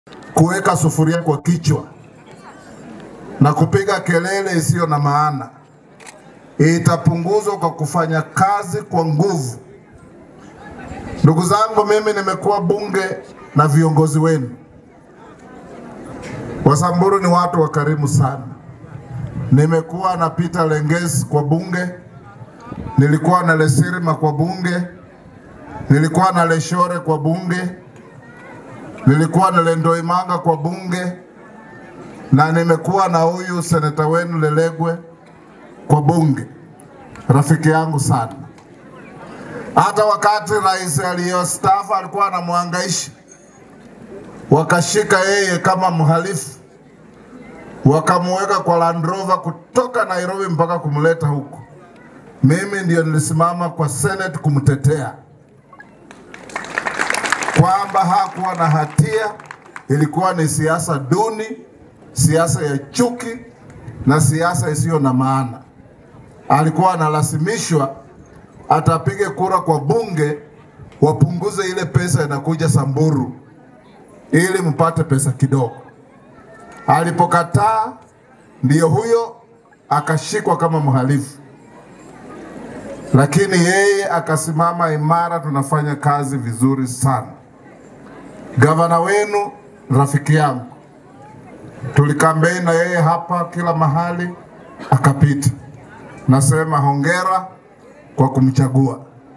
kuweka sufuria kwa kichwa na kupiga kelele isiyo na maana. Itapunguzwa kwa kufanya kazi kwa nguvu. Ndugu zangu, mimi nimekuwa bunge na viongozi wenu. Wasamburu ni watu wakarimu sana. Nimekuwa na Peter Lenges kwa bunge, nilikuwa na Lesirima kwa bunge, nilikuwa na Leshore kwa bunge, nilikuwa na Lendoimanga kwa bunge, na nimekuwa na huyu seneta wenu Lelegwe kwa bunge, rafiki yangu sana. Hata wakati rais aliyostaafu alikuwa anamwangaisha, wakashika yeye kama mhalifu, wakamuweka kwa Land Rover kutoka Nairobi mpaka kumleta huku. Mimi ndio nilisimama kwa Senate kumtetea kwamba hakuwa na hatia, ilikuwa ni siasa duni, siasa ya chuki na siasa isiyo na maana. Alikuwa analazimishwa atapige kura kwa bunge wapunguze ile pesa inakuja Samburu ili mpate pesa kidogo. Alipokataa, ndiyo huyo akashikwa kama mhalifu, lakini yeye akasimama imara. Tunafanya kazi vizuri sana. Gavana wenu rafiki yangu, tulikambei na yeye hapa kila mahali, akapita. Nasema hongera kwa kumchagua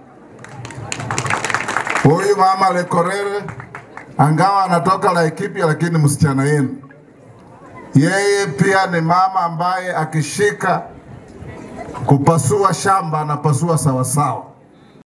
huyu mama Lekorere, angawa anatoka Laikipia, lakini msichana yenu yeye pia ni mama ambaye akishika kupasua shamba anapasua sawasawa.